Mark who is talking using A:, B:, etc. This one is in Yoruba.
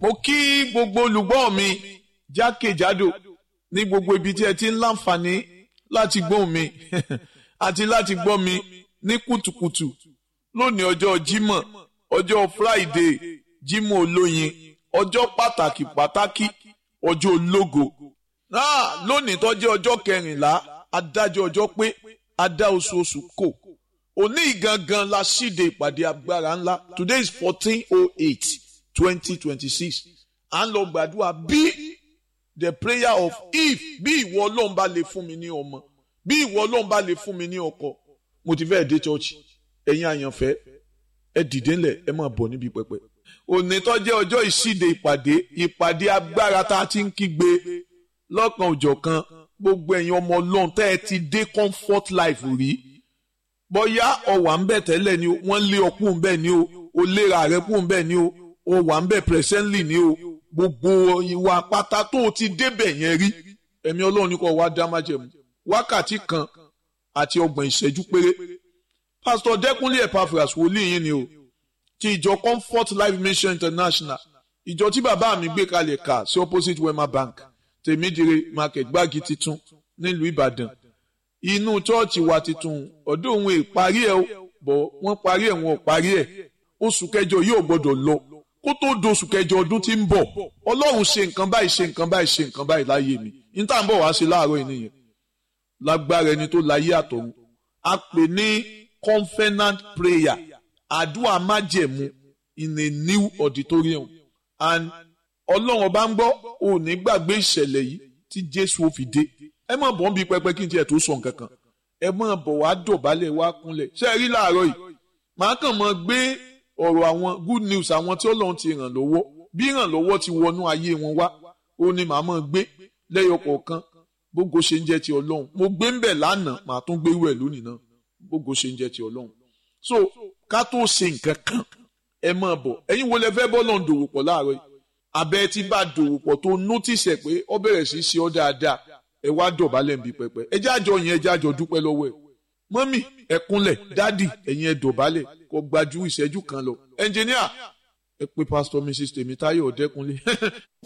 A: mo kí gbogbo olùgbọ́ mi jákèjádò ní gbogbo ibi tí ẹ ti ń láǹfààní láti gbóhùn mi àti láti gbọ́ mi ní kùtùkùtù lónìí ọjọ́ Jímọ̀ ọjọ́ Friday Jímọ̀ olóyin ọjọ́ pàtàkì pàtàkì ọjọ́ ológo náà lónìí tó jẹ́ ọjọ́ kẹrìnlá adájọ́ ọjọ́ pé adá oṣooṣù kò òní gangan la ṣíde ìpàdé agbára ńlá today is fourteen oh eight twenty twenty six à ń lọ gbàdúrà bí the prayer of if bí ìwọ ọlọ́run bá lè fún mi ní ọmọ bí ìwọ ọlọ́run bá lè fún mi ní ọkọ mo ti fẹ́ẹ̀ dé chọ́ọ̀chì ẹ̀yin àyànfẹ́ ẹ dìde ńlẹ̀ ẹ máa bọ̀ níbi pẹpẹ. òní tó jẹ́ ọjọ́ ìṣíde ìpàdé ìpàdé agbára tá a ti ń kígbe lọ́kan òjọ̀kan gbogbo ẹ̀yin ọmọ ọlọ́run tẹ́ ẹ ti dé comfort life rí bóyá ọ̀wà ń bẹ̀ tẹ́lẹ̀ ni o wọ́n lé ọkùn ń bẹ̀ ni o o léra rẹ̀ kùn ń bẹ̀ ni o o wà ń bẹ̀ presently ni o gbogbo ìwà pátá tó o ti débẹ̀ yẹn rí ẹ̀mí ọlọ́run ní kò wá dá májẹ̀mú wákàtí kan àti ọgbọ̀n ìṣẹ́jú péré pásítọ̀ dẹ́kunlé epaphras wòlíì yín ni o ti ìjọ comfort life mission international ìjọ tí bàbá mi gbé kalẹ̀ kà sí opposite wema bank tèmídìrè market gbági titun nílùú ìbàdàn inú chọ́ọ̀chì wa titun ọ̀dọ̀ òun ìparí ẹ̀ bọ̀ wọ́n parí ẹ̀ wọn ò parí ẹ̀ oṣù kẹjọ yóò gbọ́dọ̀ lọ kó tó doṣù kẹjọ ọdún tí ń bọ̀ ọlọ́run ṣe nǹkan báyìí ṣe nǹkan báyìí ṣe nǹkan báyìí láyé mi ní tá à ń bọ̀ wá sí láàárọ̀ yìí nìyẹn lágbára ẹni tó láyé àtọ̀run a pè ní covenant prayer àdúrà májẹ̀mú in a new auditorium and ọlọ́run ọba ń gbọ́ ò ní gbàgbé ìṣẹ̀lẹ̀ yìí tí jésù ó fi dé ẹ má bọ̀ ń bi pẹpẹ kí n tiẹ̀ tó sọ nǹkan kan ẹ má bọ̀ wá dọ̀bálẹ̀ wá kúnlẹ̀ ṣé ẹ rí láàárọ̀ yìí màá kàn mọ́ gbé ọ̀rọ̀ àwọn good news àwọn tí ọlọ́run ti ràn lọ́wọ́ bí ìrànlọ́wọ́ ti wọnú ayé wọn wá ó ní màá mọ́ gbé lẹ́yọ kọ̀ọ̀kan bógo ṣe ń jẹ́ ti ọlọ́run mo gbé ń bẹ̀ lánàá màá tún gbé wẹ̀ lónìí náà bógo ṣe ń jẹ́ ti ọlọ́run so ká tó ṣe nǹkan kan ẹ máa bọ̀ ẹ̀yin wo lẹ fẹ́ bọ́ lọ́n dòwò pọ̀ láàárọ̀ yìí abẹ́ tí bá dòwò pọ̀ tó notice ẹ̀ pé ọ bẹ̀rẹ̀ sí ṣe ọ́ dáadáa ẹ wá dọ̀bálẹ̀ nbí pẹpẹ ẹ jájọ yẹn ẹ jájọ dúpẹ́ lọ́wọ́ ẹ̀ mọ́mì ẹ kúnlẹ̀ dádì ẹ̀yin ẹ dọ̀bálẹ̀ kó gbajú ìṣẹ́jú kan lọ ẹnjìníà ẹ pé pásítọ̀ mrs tèmítáyọ̀ ọ̀dẹ́kunlé